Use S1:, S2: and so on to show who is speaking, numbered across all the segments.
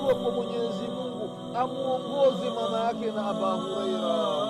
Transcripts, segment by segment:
S1: dua kwa mwenyezi mungu amwongoze mama yake na aba hureira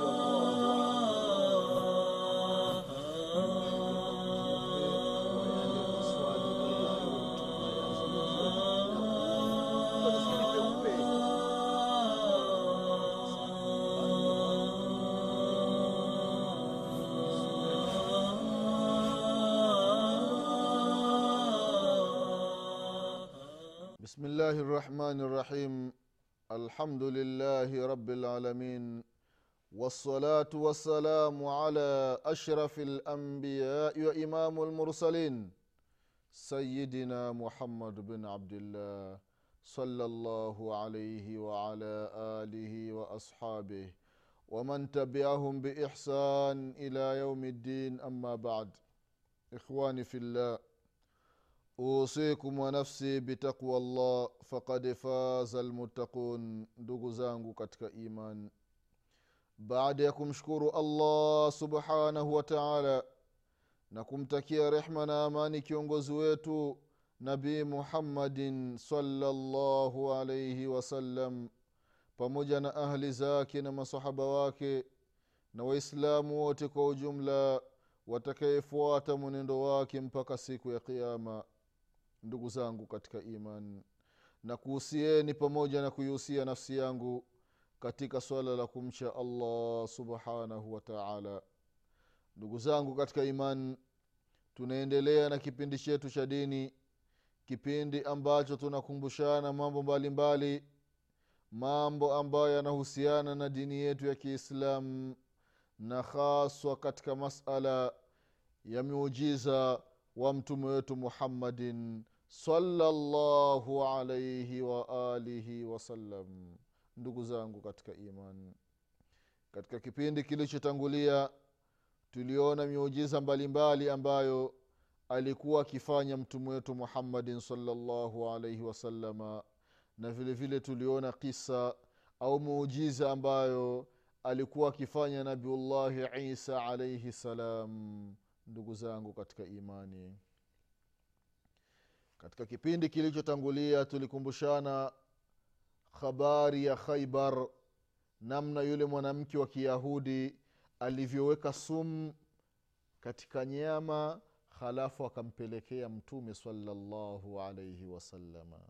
S1: بسم الله الرحمن الرحيم الحمد لله رب العالمين والصلاة والسلام على أشرف الأنبياء وإمام المرسلين سيدنا محمد بن عبد الله صلى الله عليه وعلى آله وأصحابه ومن تبعهم بإحسان إلى يوم الدين أما بعد إخواني في الله usikum wa nafsi bitaqwa llah fakad faza lmuttaqun ndugu zangu katika iman baada ya kumshukuru allah subhanahu wa taala na kumtakia rehma na amani kiongozi wetu nabii muhammadin salllahu alaihi wasallam pamoja na ahli zake na masahaba wake na waislamu wote kwa ujumla watakayefuata mwenendo wake mpaka siku ya qiama ndugu zangu katika iman na kuhusieni pamoja na kuihusia nafsi yangu katika swala la kumcha allah subhanahu wa taala ndugu zangu katika iman tunaendelea na kipindi chetu cha dini kipindi ambacho tunakumbushana mambo mbalimbali mbali, mambo ambayo yanahusiana na dini yetu ya kiislamu na haswa katika masala ya miujiza wa mtume wetu muhammadin salllahu alaihi waalihi wasallam ndugu zangu katika iman katika kipindi kilichotangulia tuliona miujiza mbalimbali ambayo alikuwa akifanya mtume wetu muhammadin salllahu alaihi wasalama na vile vile tuliona kisa au muujiza ambayo alikuwa akifanya nabiullahi isa alaihi salam ndugu zangu katika imani katika kipindi kilichotangulia tulikumbushana habari ya khaibar namna yule mwanamke wa kiyahudi alivyoweka sumu katika nyama halafu akampelekea mtume salallahu alaihi wasalama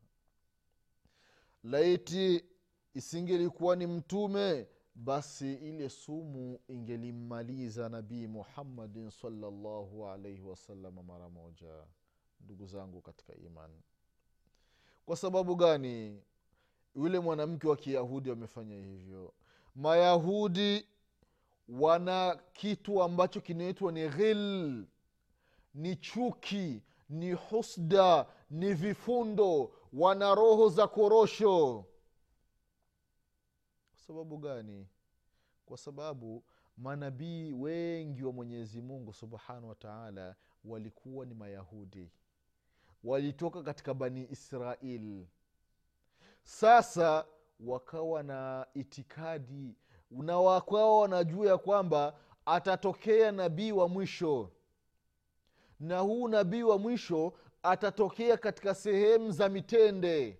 S1: laiti isingelikuwa ni mtume basi ile sumu ingelimmaliza nabii muhammadin salllahu alaihi wasalama mara moja ndugu zangu katika imani kwa sababu gani yule mwanamke wa kiyahudi wamefanya hivyo mayahudi wana kitu ambacho kinaitwa ni ghil ni chuki ni husda ni vifundo wana roho za korosho kwa sababu gani kwa sababu manabii wengi wa mwenyezi mungu subhanahu wa taala walikuwa ni mayahudi walitoka katika bani israil sasa wakawa na itikadi na wakawa wanajua ya kwamba atatokea nabii wa mwisho na huu nabii wa mwisho atatokea katika sehemu za mitende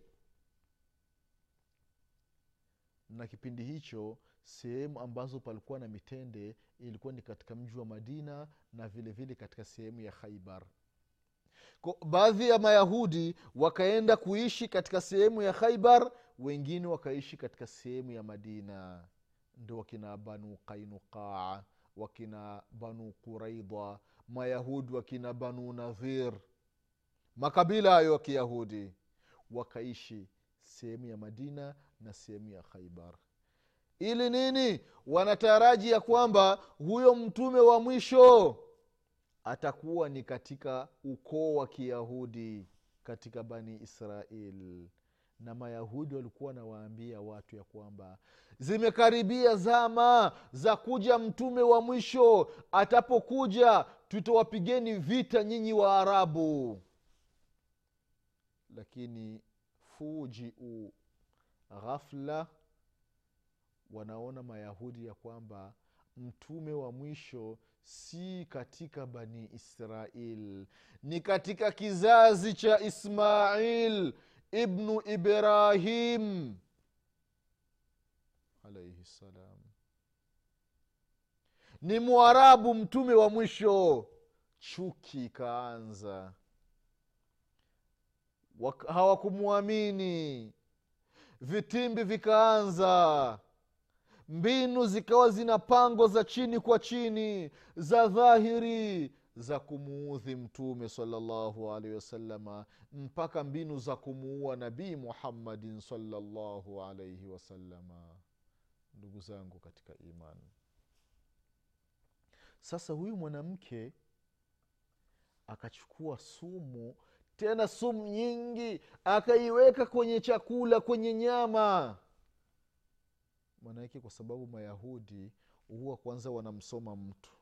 S1: na kipindi hicho sehemu ambazo palikuwa na mitende ilikuwa ni katika mji wa madina na vile vile katika sehemu ya khaibar baadhi ya mayahudi wakaenda kuishi katika sehemu ya khaibar wengine wakaishi katika sehemu ya madina ndo wakina banu qainuqaa wakina banu quraidha mayahudi wakina banu nadhir makabila hayo ya kiyahudi wakaishi sehemu ya madina na sehemu ya khaibar ili nini wanataraji ya kwamba huyo mtume wa mwisho atakuwa ni katika ukoo wa kiyahudi katika bani israel na mayahudi walikuwa wanawaambia watu ya kwamba zimekaribia zama za kuja mtume wa mwisho atapokuja tutawapigeni vita nyinyi wa arabu lakini fujiu ghafla wanaona mayahudi ya kwamba mtume wa mwisho si katika bani israil ni katika kizazi cha ismail ibnu ibrahim alaihi ssalam ni mwarabu mtume wa mwisho chuki ikaanza Wak- hawakumwamini vitimbi vikaanza mbinu zikawa zinapangwa za chini kwa chini za dhahiri za kumuudhi mtume salllahu alaihi wasalama mpaka mbinu za kumuua nabii muhammadin salllahu alaihi wasalama ndugu zangu katika imani sasa huyu mwanamke akachukua sumu tena sumu nyingi akaiweka kwenye chakula kwenye nyama maanake kwa sababu mayahudi huwa kwanza wanamsoma mtu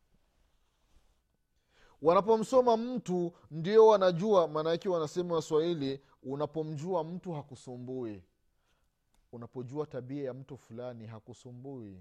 S1: wanapomsoma mtu ndio wanajua maanake wanasema waswahili unapomjua mtu hakusumbui unapojua tabia ya mtu fulani hakusumbui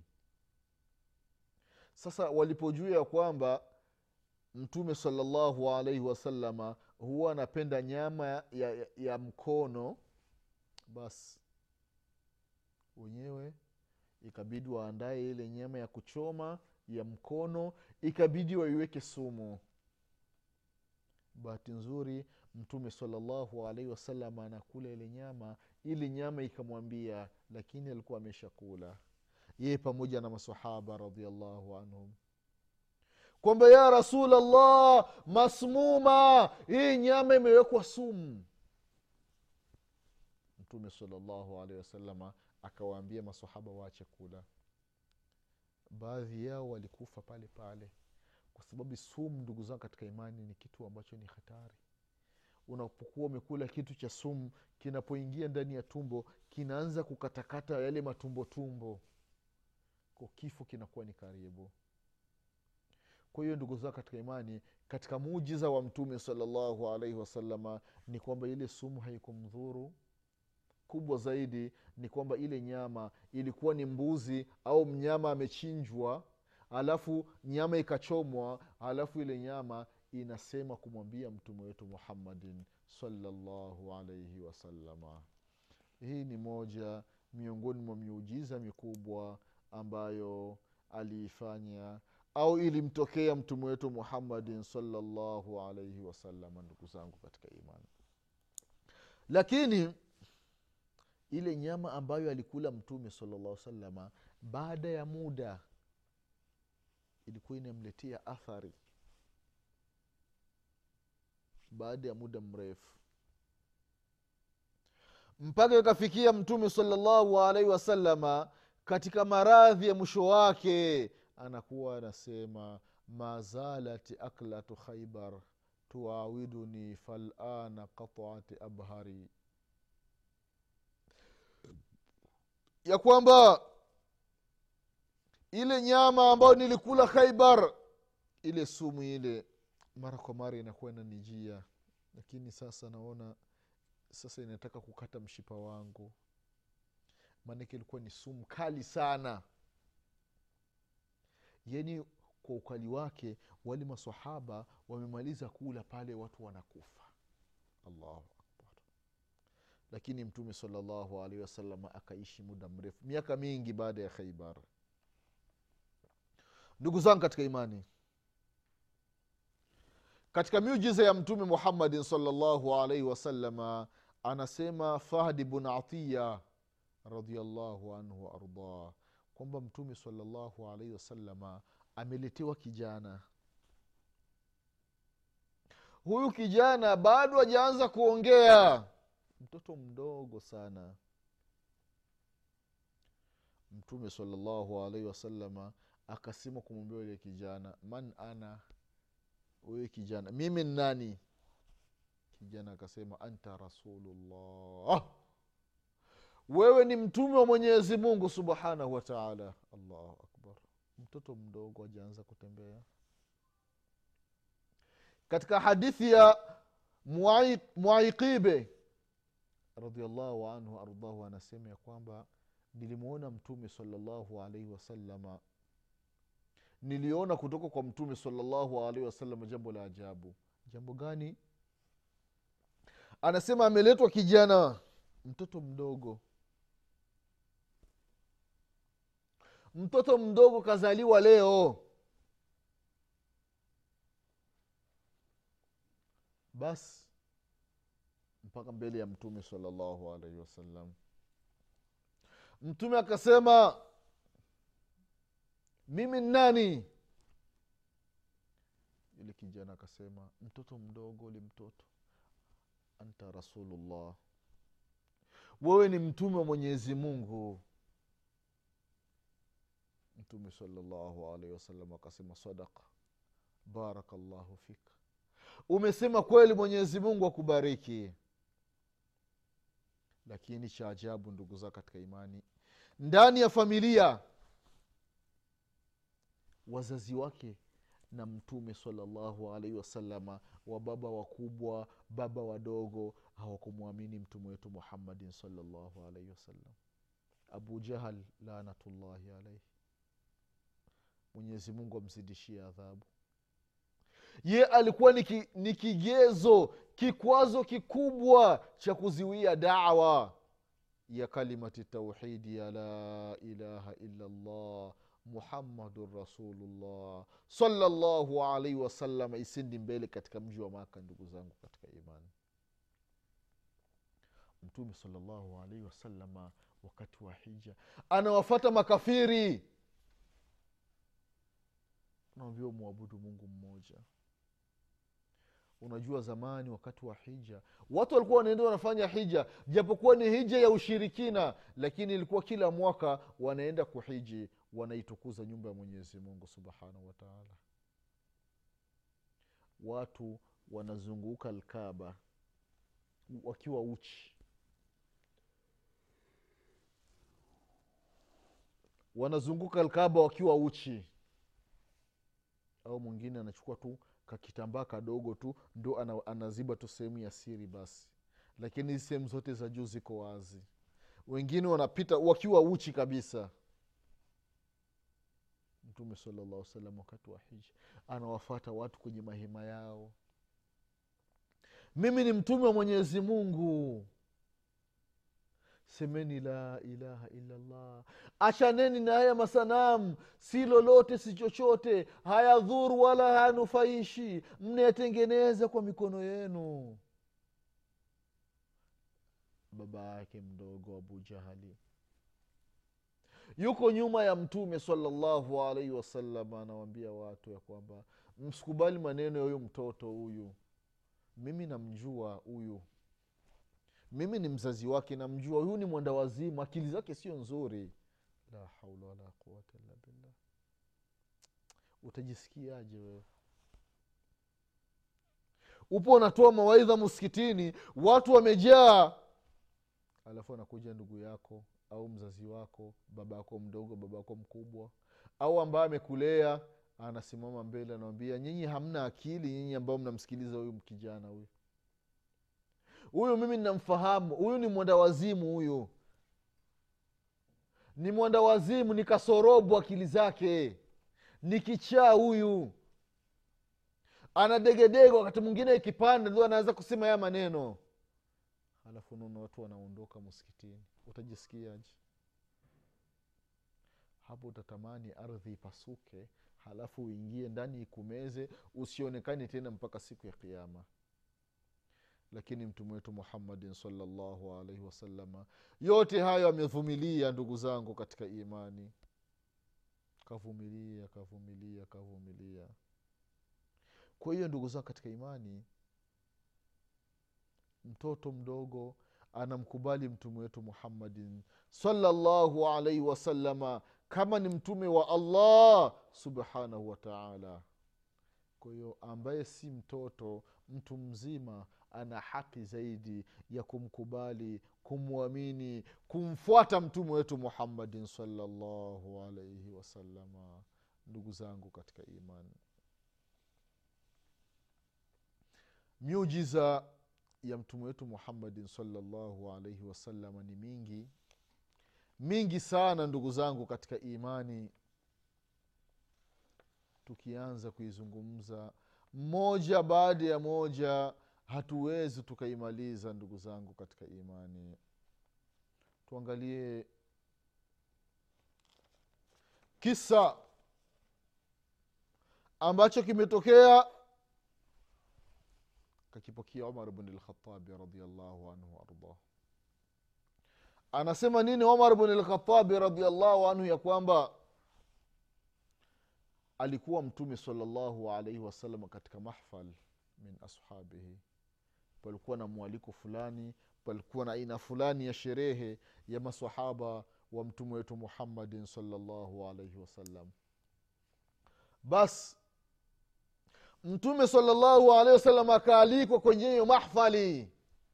S1: sasa walipojua ya kwamba mtume salallahu alaihi wasalama huwa anapenda nyama ya, ya, ya mkono basi wenyewe ikabidi waandae ile nyama ya kuchoma ya mkono ikabidi waiweke sumu bahati nzuri mtume salallahu alaihi wasallam anakula ile nyama ili nyama ikamwambia lakini alikuwa ameshakula yeye pamoja na masahaba radiallahu anhum kwamba ya rasulllah masmuma hii nyama imewekwa sumu mtume salallahu alehi wasalama akawaambia masahaba waache kula baadhi yao walikufa pale pale kwa sababu sumu ndugu zangu katika imani ni kitu ambacho ni hatari unapokuwa umekula kitu cha sumu kinapoingia ndani ya tumbo kinaanza kukatakata yale matumbo tumbo ko kifo kinakuwa ni karibu kwa hiyo ndugu zangu katika imani katika muujiza wa mtume salallahu alaihi wasalama ni kwamba ile sumu haikumdhuru kubwa zaidi ni kwamba ile nyama ilikuwa ni mbuzi au mnyama amechinjwa alafu nyama ikachomwa alafu ile nyama inasema kumwambia mtume wetu muhammadin salallahu alaihi wasalama hii ni moja miongoni mwa miujiza mikubwa ambayo aliifanya au ilimtokea mtume wetu muhammadin salallahu alaihi wasalama ndugu zangu katika imani lakini ile nyama ambayo alikula mtume salallah salama baada ya muda ilikuwa inamletea athari baada ya muda mrefu mpaka ikafikia mtume salallahu alaihi wasalama katika maradhi ya mwisho wake anakuwa anasema mazalat aklatu khaibar tuawiduni falana qataati abhari ya kwamba ile nyama ambayo nilikula khaibar ile sumu ile mara kwa mara inakuwa inanijia lakini sasa naona sasa inataka kukata mshipa wangu maanake ilikuwa ni sumu kali sana yani kwa ukali wake wale masahaba wamemaliza kula pale watu wanakufa allahu akbar lakini mtume salallahu alaihi wasallam akaishi muda mrefu miaka mingi baada ya khaibar ndugu zangu katika imani katika miujiza ya mtume muhammadin salllahu alaihi wasalama anasema fahdi bun atiya radiallahu anhu waardah kwamba mtume salllahu alaihi wasalama ameletewa kijana huyu kijana bado hajaanza kuongea mtoto mdogo sana mtume salllahu alaihi wasalama akasema kumwambia yule kijana man ana huyu kijana mimi ni nani kijana akasema anta rasulullah wewe ni mtume wa mwenyezi mungu subhanahu wataala allahu akbar mtoto mdogo ajaanza kutembea katika hadithi ya mwaiqibe radiallahu anhu ardahu anasema ya kwamba nilimwona mtume salallahu alaihi wasalama niliona kutoka kwa mtume salallahu alaihi wasalama jambo la ajabu jambo gani anasema ameletwa kijana mtoto mdogo mtoto mdogo kazaliwa leo basi mpaka mbele ya mtume salallahu alaihi wasallam mtume akasema mimi ni nani yule kijana akasema mtoto mdogo li mtoto anta rasulullah wewe ni mtume wa mwenyezi mungu mtume salallahu alaihi wasallam akasema sadaka barakallahu fika umesema kweli mwenyezi mungu akubariki lakini cha ajabu ndugu zao katika imani ndani ya familia wazazi wake na mtume salallahu alaihi wasalama wa baba wakubwa baba wadogo hawakumwamini mtume wetu muhammadin salallahu alaihi wasallam abu jahal lanatullahi alaihi mwenyezi mungu amzidishie adhabu ye alikuwa ni, ki, ni kigezo kikwazo kikubwa cha kuziwia dawa ya kalimati tauhidi ya la ilaha illa llah muhammadun rasulullah salllahu alaihi wasallam isindi mbele katika mji wa maka ndugu zangu katika imani mtume salllahu alaihi wasalama wakati wa hija anawafata makafiri naambia mwabudu mungu mmoja unajua zamani wakati wa hija watu walikuwa wanaenda wanafanya hija japokuwa ni hija ya ushirikina lakini ilikuwa kila mwaka wanaenda kuhiji wanaitukuza nyumba ya mwenyezi mungu subhanahu wataala watu wanazunguka alkaba wakiwa uchi wanazunguka alkaba wakiwa uchi au mwingine anachukua tu kakitambaa kadogo tu ndo ana, anaziba tu sehemu ya siri basi lakini hizi sehemu zote za juu ziko wazi wengine wanapita wakiwa uchi kabisa mtume salallahu salam wakati wa hija anawafata watu kwenye mahema yao mimi ni mtume wa mwenyezi mungu semeni la ilaha illallah achaneni na haya masanamu si lolote si chochote hayadhuru wala hayanufaishi mnayatengeneza kwa mikono yenu baba yake mdogo abu jahali yuko nyuma ya mtume salallahu alaihi wasallam anawambia watu ya kwamba msikubali maneno ya huyu mtoto huyu mimi namjua huyu mimi ni mzazi wake namjua huyu ni mwenda wazimu akili zake sio nzuri la haula wala quwata illa billah utajisikiaje wewe upo unatoa mawaidha msikitini watu wamejaa alafu anakuja ndugu yako au mzazi wako baba yako mdogo baba yako mkubwa au ambaye amekulea anasimama mbele anawambia nyinyi hamna akili nyinyi ambao mnamsikiliza huyu kijana huyu huyu mimi ninamfahamu huyu ni mwenda wazimu huyu ni mwenda wazimu ni kasorobu akili zake ni kichaa huyu anadegedege wakati mwingine ikipanda ndio anaweza kusema haya maneno halafu unaona watu wanaondoka msikitini utajisikiaje hapo utatamani ardhi ipasuke halafu uingie ndani ikumeze usionekane tena mpaka siku ya kiama lakini mtume wetu muhammadin salllahu alaihi wasalama yote hayo amevumilia ndugu zangu katika imani kavumilia kavumilia kavumilia kwa hiyo ndugu zangu katika imani mtoto mdogo anamkubali mtume wetu muhammadin salllahu alaihi wasalama kama ni mtume wa allah subhanahu wataala kwa hiyo ambaye si mtoto mtu mzima ana haki zaidi ya kumkubali kumwamini kumfuata mtume wetu muhammadin salllahu alaihi wasalama ndugu zangu katika imani miujiza ya mtume wetu muhammadin salllahu alaihi wasalama ni mingi mingi sana ndugu zangu katika imani tukianza kuizungumza moja baada ya moja hatuwezi tukaimaliza ndugu zangu katika imani tuangalie kisa ambacho kimetokea kakipokea umar bn lkhatabi radiallahu anhu waardah anasema nini umar bn lkhatabi radiallahu anhu ya kwamba alikuwa mtume salllahu alaihi wasallam katika mahfal min ashabihi palikuwa na mwaliko fulani palikuwa na aina fulani ya sherehe ya masahaba wa mtume wetu muhammadin salllahu alaihi wasallam basi mtume salllahu alehi wasallam akaalikwa kwenye hiyo mahfali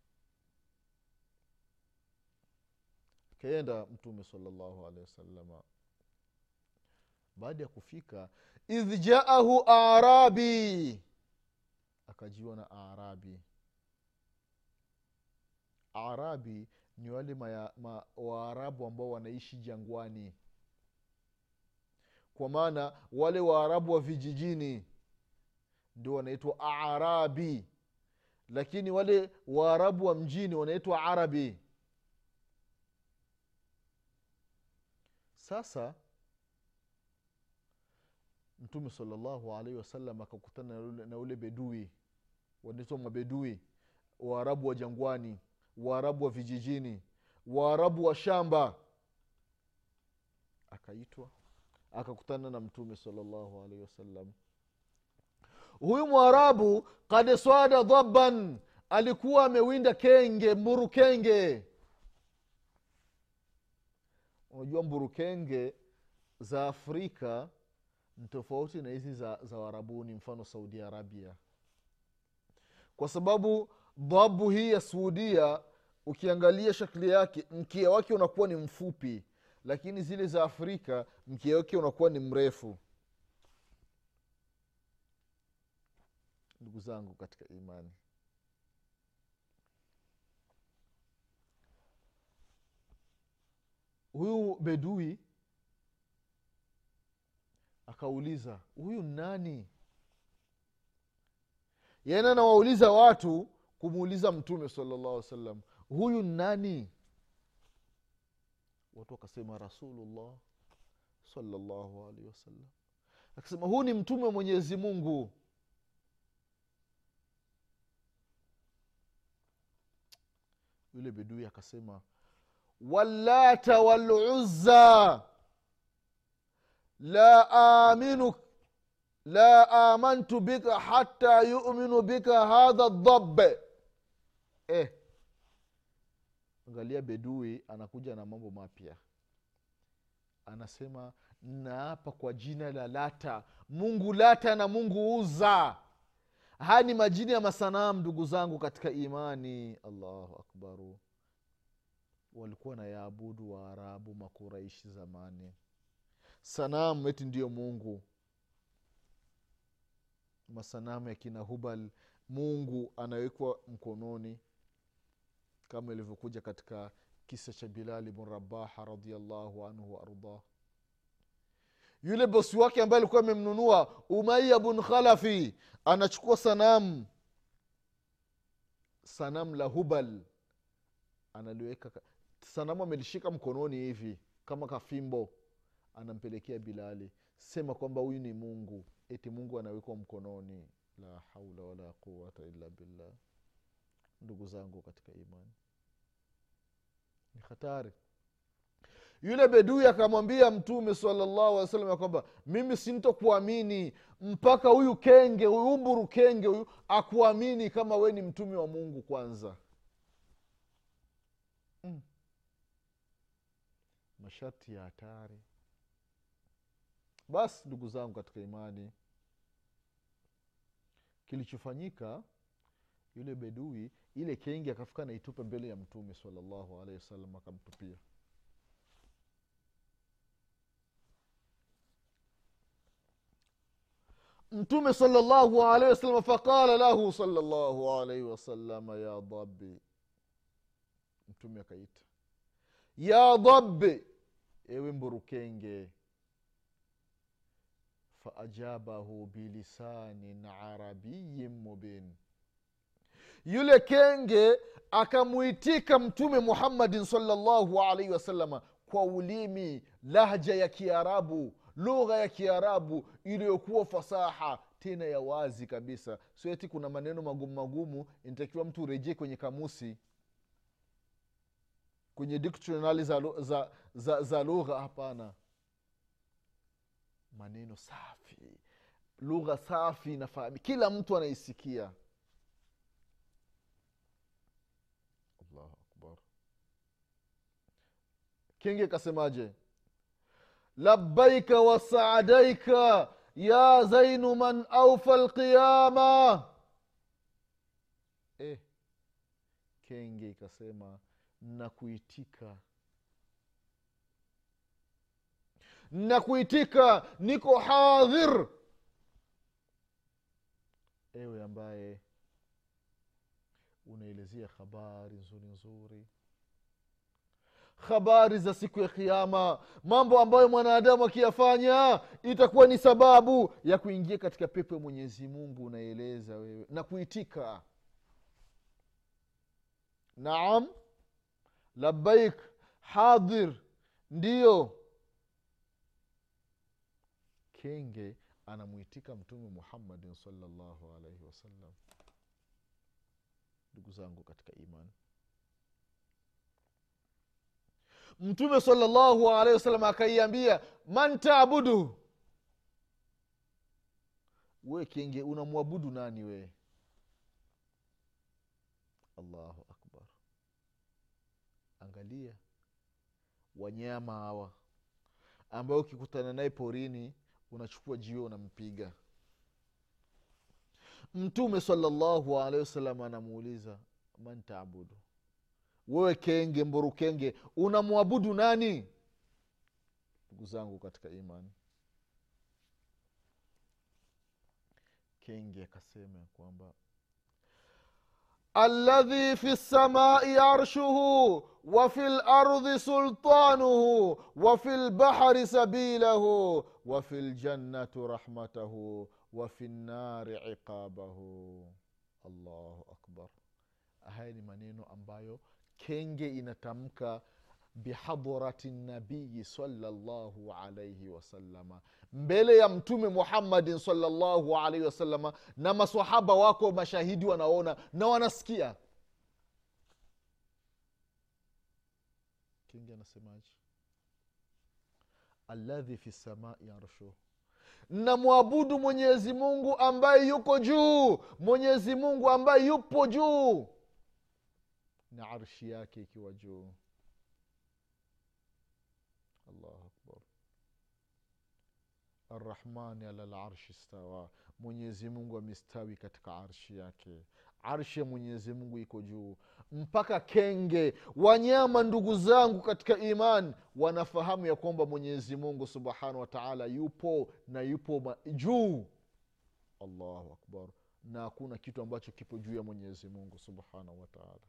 S1: akaenda mtume salllahu alehi wasalama baada ya kufika idh jaahu arabi akajiwa na arabi arabi ni wale maya, ma, waarabu ambao wanaishi jangwani kwa maana wale waarabu wa vijijini ndio wanaitwa arabi lakini wale waarabu wa mjini wanaitwa arabi sasa mtume salllahu alaihi wasallam akakutana na ule, na ule bedui wanaitwa mabedui waarabu wa jangwani waarabu wa vijijini waarabu wa shamba akaitwa akakutana na mtume salllahu alaihi wasallam huyu mwarabu kad swada dhaban alikuwa amewinda kenge mburukenge unajua mburukenge za afrika ni tofauti na hizi za, za warabuni mfano saudi arabia kwa sababu dhabu hii ya suudia ukiangalia shakli yake mkia wake unakuwa ni mfupi lakini zile za afrika mkia wake unakuwa ni mrefu ndugu zangu katika imani huyu bedui akauliza huyu nani yana nawauliza watu kumuuliza mtume salllah alih salam huyu nani watu wakasema rasulullah salllahu alaihi wasallam akasema huu ni mtume wa mwenyezi mungu yule bedui akasema wallata waluzza la aminu la amantu bika hata yuminu bika hadha dhabe eh. angalia bedui anakuja na mambo mapya anasema naapa kwa jina la lata mungu lata na mungu uza haya ni majini ya masanamu ndugu zangu katika imani allahu akbaru walikuwa na yaabudu waarabu makuraishi zamani sanamu eti ndiyo mungu masanamu ya kina hubal mungu anawekwa mkononi kama ilivyokuja katika kisa cha bilali bn rabaha radiallahu anhu waardah yule bosi wake ambaye alikuwa amemnunua umaya bn khalafi anachukua sanamu sanamu la hubal analiweka sanamu amelishika mkononi hivi kama kafimbo anampelekea bilali sema kwamba huyu ni mungu eti mungu anawekwa mkononi la haula wala quwata illa billah ndugu zangu katika imani ni hatari yule bedui akamwambia mtume salallahu alih wasallam ya kwamba mimi sintokuamini mpaka huyu kenge huyu mburu kenge huyu akuamini kama we ni mtume wa mungu kwanza mm. masharti ya hatari basi ndugu zangu katika imani kilichofanyika yule bedui ile kenge akafika naitupa mbele ya mtume salallahu alehi wasallam akamtupia mtume salllahu alaihi wasallam faqala lahu salllahu alaihi wasalama ya dhabi mtume akaita ya dhabi ewe mburukenge faajabahu bilisanin arabiyin mubin yule kenge akamuitika mtume muhammadin salllahu alaihi wasalama kwa ulimi lahja ya kiarabu lugha ya kiarabu iliyokuwa fasaha tena ya wazi kabisa sio eti kuna maneno magumu magumu inatakiwa mtu urejee kwenye kamusi kwenye dictionary za, lu- za, za, za lugha hapana maneno safi lugha safi inafahamu kila mtu anaisikia allahu akbar kingi kasemaje labbaika wasaadaika ya zainu man aufa lqiyama eh, kenge ikasema nakuitika nakuitika niko hadhir ewe ambaye unaelezea habari nzuri nzuri habari za siku ya kiama mambo ambayo mwanadamu akiyafanya itakuwa ni sababu ya kuingia katika pepo ya mwenyezi mungu unaeleza wewe na kuitika naam labbaik hadhir ndiyo kenge anamwitika mtume muhammadin salllahu alaihi wasallam ndugu zangu katika imani mtume salllahu alaihi wasallam akaiambia man taabudu we kenge unamwabudu nani we allahu akbar angalia wanyama hawa ambayo ukikutana naye porini unachukua jiwe unampiga mtume salllahu alehi wasallam anamuuliza man taabudu wewe kenge mburukenge unamwabudu nani ndugu zangu katika imani kenge akasema ya kwamba alladhi fi lsamai arshuhu wafi lardhi sultanuhu wafi lbahri sabilahu wafi ljannatu rahmatahu wafi nnari iqabahu allahu akbar haya ni maneno ambayo kenge inatamka bihadhrati nabiyi salllahu alaihi wasalama mbele ya mtume muhammadin salllahu alaihi wasalama na masahaba wako mashahidi wanaona na wanasikia kenge anasemaje alladhi fi samai arshuh namwabudu mwenyezi mungu ambaye yuko juu mwenyezi mungu ambaye yupo juu na arshi yake ikiwa juu allahu akbar arrahmani ala larshi stawa mwenyezi mungu amestawi katika arshi yake arshi ya mwenyezi mungu iko juu mpaka kenge wanyama ndugu zangu katika iman wanafahamu ya kwamba mwenyezi mungu subhanahu wa taala yupo na yupo ma- juu allahu akbar na hakuna kitu ambacho kipo juu ya mwenyezi mungu subhanahu wa taala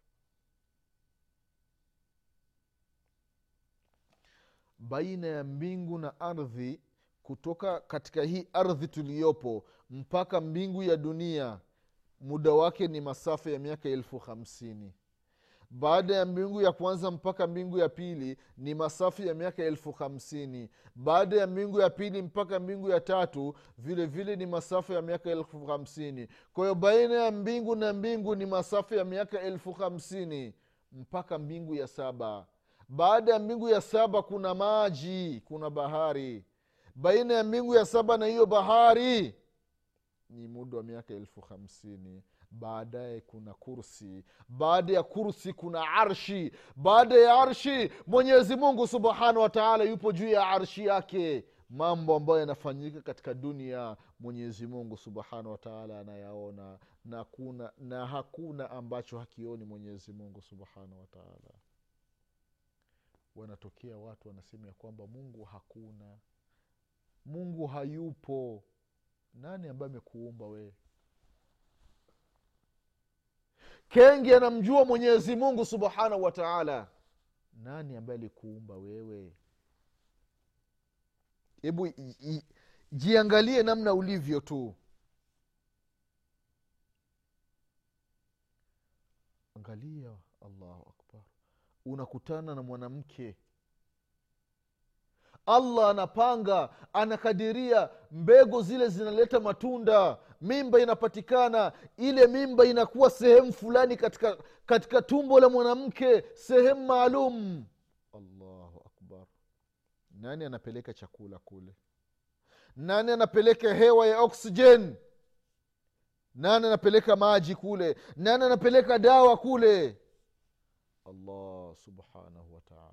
S1: baina ya mbingu na ardhi kutoka katika hii ardhi tuliyopo mpaka mbingu ya dunia muda wake ni masafa ya miaka elfu hamsini baada ya mbingu ya kwanza mpaka mbingu ya pili ni masafa ya miaka elfu hamsini baada ya mbingu ya pili mpaka mbingu ya tatu vile vile ni masafa ya miaka elfu hamsini kwa hiyo baina ya mbingu na mbingu ni masafa ya miaka elfu hamsini mpaka mbingu ya saba baada ya mbingu ya saba kuna maji kuna bahari baina ya mbingu ya saba na hiyo bahari ni muda wa miaka elfu hamsini baadaye kuna kursi baada ya kursi kuna arshi baada ya arshi mwenyezi mungu subhanahu wataala yupo juu ya arshi yake mambo ambayo yanafanyika katika dunia mwenyezi mungu subhanahu wataala anayaona na, kuna, na hakuna ambacho hakioni mwenyezi mungu subhanahu wataala wanatokea watu wanasema ya kwamba mungu hakuna mungu hayupo nani ambaye amekuumba wewe kengi anamjua mwenyezi mungu subhanahu wa taala nani ambaye alikuumba wewe hebu i- i- jiangalie namna ulivyo tu angalia allahu akbar unakutana na mwanamke allah anapanga anakadiria mbegu zile zinaleta matunda mimba inapatikana ile mimba inakuwa sehemu fulani katika katika tumbo la mwanamke sehemu maalum allahu akbar nani anapeleka chakula kule nani anapeleka hewa ya oksijen nani anapeleka maji kule nani anapeleka dawa kule allah subhanahu wataala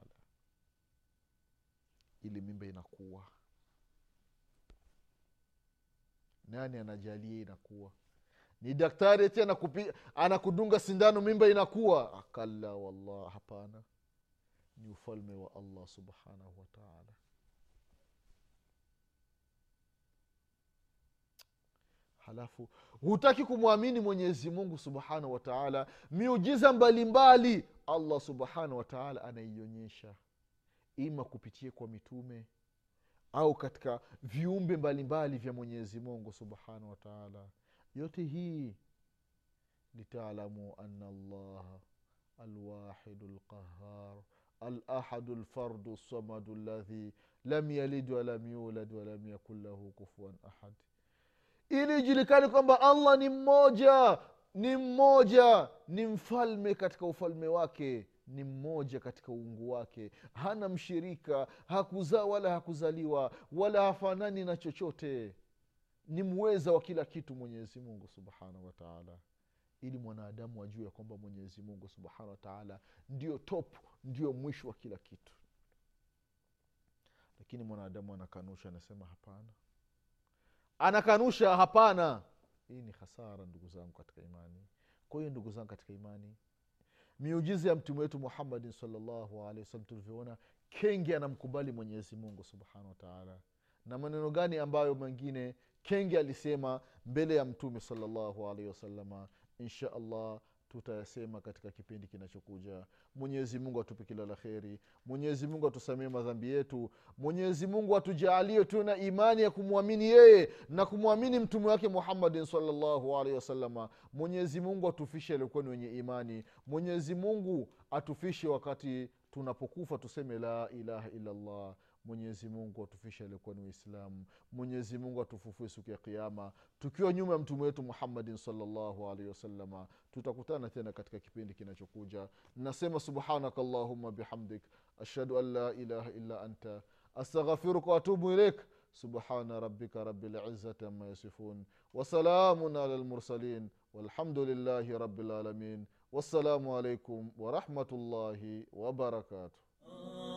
S1: ili mimba inakuwa nani anajalia inakuwa ni daktari eti anakupi, anakudunga sindano mimba inakuwa akalla wallah hapana ni ufalme wa allah subhanahu wataala halafu hutaki kumwamini mwenyezi mungu subhanahu wataala miujiza mbalimbali allah subhanahu wataala anaionyesha ima kupitia kwa mitume au katika viumbe mbalimbali vya mwenyezi mungu subhanahu wataala yote hii litaalamu ana allaha alwahidu lqahar alahadu lfardu lsamadu ladhi lam yalid walam yulad walam yakun lahu kufuan ahad ili ijulikani kwamba allah ni mmoja ni mmoja ni mfalme katika ufalme wake ni mmoja katika uungu wake hana mshirika hakuzaa wala hakuzaliwa wala hafanani na chochote ni mweza wa kila kitu mwenyezi mungu subhanahu wataala ili mwanadamu ajue ya kwamba mwenyezi mungu subhanahu wataala ndio top ndio mwisho wa kila kitu lakini mwanadamu anakanusha anasema hapana anakanusha hapana hii ni hasara ndugu zangu katika imani kwa hiyo ndugu zangu katika imani miujiza ya mtume wetu muhammadin salllahu alehi wasallam tulivyoona kenge anamkubali mwenyezi mungu subhanahu wataala na maneno gani ambayo mengine kenge alisema mbele ya mtume salllahu alaihi wasalama insha allah tutayasema katika kipindi kinachokuja mwenyezi mungu atupe kila la kheri mwenyezi mungu atusamie madhambi yetu mwenyezi mungu atujaalie tuwe na imani ya kumwamini yeye na kumwamini mtume wake muhammadin salllahu alaihi wasalama mwenyezi mungu atufishe aliokuwa ni wenye imani mwenyezi mungu atufishe wakati tunapokufa tuseme la ilaha illallah mwenyezi mungu atufishe aliokuwa ni waislamu mwenyezi mungu atufufue siku ya kiama tukiwa nyuma ya mtume wetu muhammadin salllahu alaihi wasalama tutakutana tena katika kipindi kinachokuja nasema subhanaka allahuma bihamdik ashhadu an la ilaha illa anta astaghfiruka waatubu ilaik subhana rabika rabi lizati ama yasifun wasalamun ala lmursalin walhamdu lillahi rabi lalamin wassalamu alaikum warahmatullahi wabarakatuh